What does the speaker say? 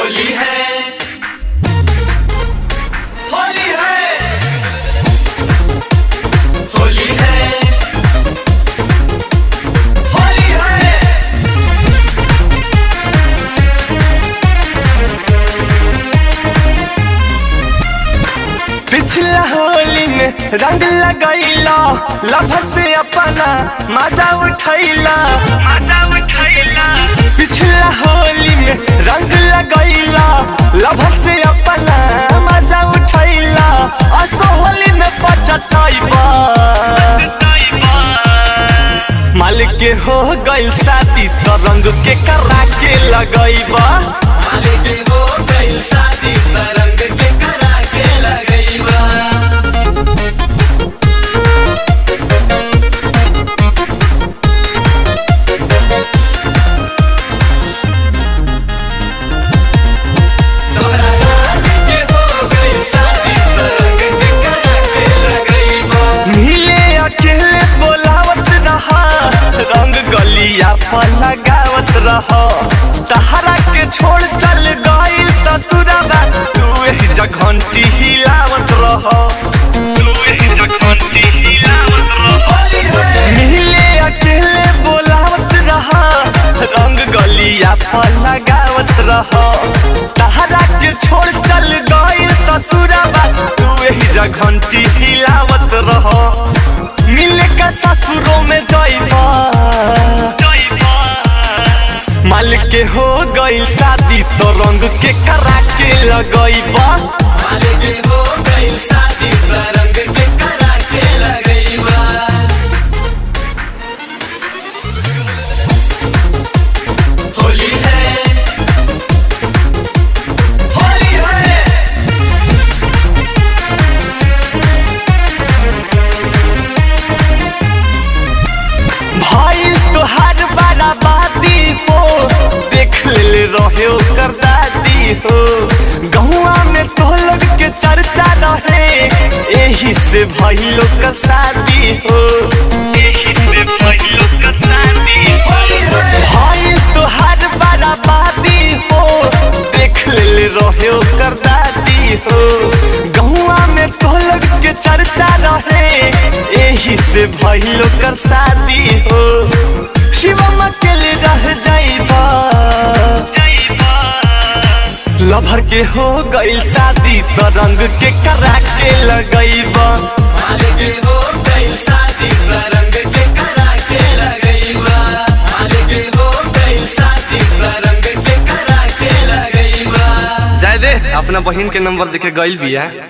होली है होली है होली है होली है पिछला होली में रंग लगैला लभर से अपना मजा उठैला मजा उठैला पिछला होली में रंग लगैला लभर से अपना मजा उठैला असो होली में पचतैबा मालिक के हो गइल शादी तो रंग के करा के लगैबा मालिक हो गइल शादी तरंग के करा के लगइबा तोरा मालिक हो गइल शादी तरंग के करा के लगइबा मिले अकेले बोलावत रहा रंग गलिया पर लगावत रहा तहरा के छोड़ चल गई ससुरबा तू एही जघंटी हिलावत रहा तू एही जघंटी हिलावत रहा होली है मिले अकेले बोलावत रहा रंग गलिया पर लगावत रहा तहरा के छोड़ चल गई ससुरबा तू एही जघंटी हिलावत रहा मिले का ससुरों में जाइबा मालिक के हो गई शादी तो रंग के करा के लगैबा मालिक हो गइल शादी तरंग के करा के लगइबा होली है होली है भाई तुहार बराबादी हो देख ले रहे कर दादी हो गहुआ में तो लोग के चर्चा रहे एही से भाई लोग का शादी हो एही से भाई लोग का शादी हो भाई तुहार बराबादी हो देख ले रहे कर दादी हो गहुआ में तो लोग के चर्चा रहे एही से भइलो कर शादी हो शिवम अकेले रह जाइबा लभर के हो गइल शादी तो रंग के करा के लगैबा मालिक हो गइल शादी तरंग के करा के लगइबा मालिक हो गइल शादी तरंग के करा के लगइबा जाय दे अपना बहन के नंबर देके गइल बिया